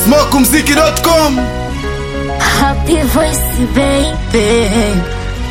smokumziki.com Happy voice baby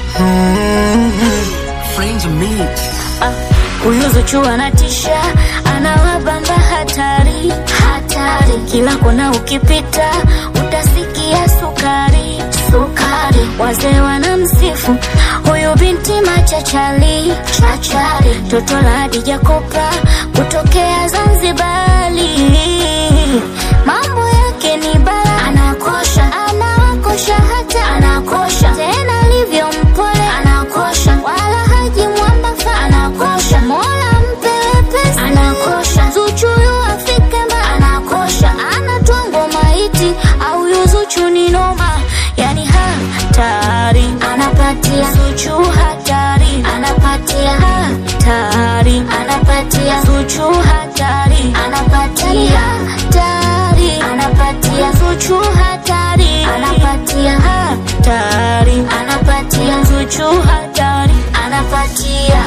Friends mix. Ah, Huyu Zuchu anatisha, anawabamba hatari hatari, kila kona ukipita utasikia sukari sukari, wazee wanamsifu huyu binti machachali chachari, toto la Hadija Kopa kutokea Zanzibari, mambo yake ni bala, anakosha anawakosha hata anakosha tena alivyo mpole anakosha wala haji mwamba fa anakosha mola mpewe pesa anakosha Zuchu yu afike mba anakosha anatwango maiti au yu Zuchu ni noma yani hatari anapatia Zuchu hatari anapatia hatari anapatia Zuchu hatari anapatia hatari anapatia Zuchu hatari anapatia hatari anapatia Zuchu hatari anapatia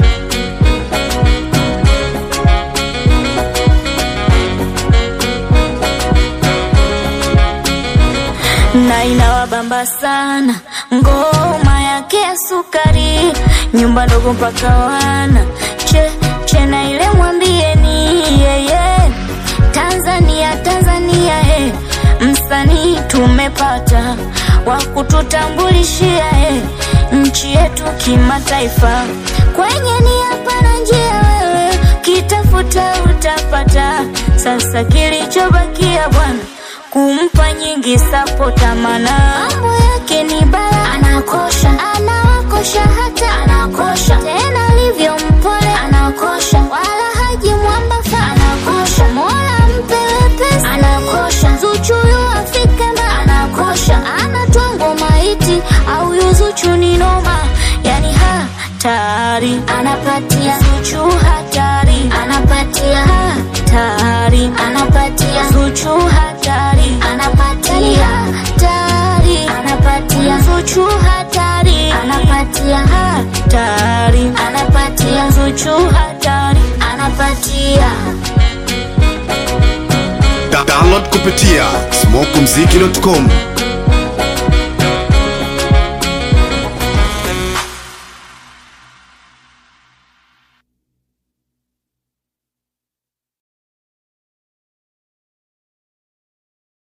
na inawabamba sana ngoma yake ya sukari, nyumba ndogo mpaka wana che che na ile mwambieni yeye Tanzania Tanzania he msanii tumepata wa kututambulishia he nchi yetu kimataifa, kwenye ni hapa na njia wewe kitafuta utapata. Sasa kilichobakia bwana kumpa nyingi sapota, mana mambo yake ni bala, anakosha anawakosha hata anakosha tena alivyo mpole anakosha, wala haji mwamba fa anakosha, mola mpewe pesa anakosha, Zuchu yu afike mba anakosha, anatwango maiti au yu Zuchu ni noma, yani hatari anapatia Zuchu hatari anapatia hatari anapatia Zuchu hatari anapatia hatari anapatia Zuchu hatari anapatia hatari anapatia Zuchu hatari anapatia Da- download kupitia smokumziki.com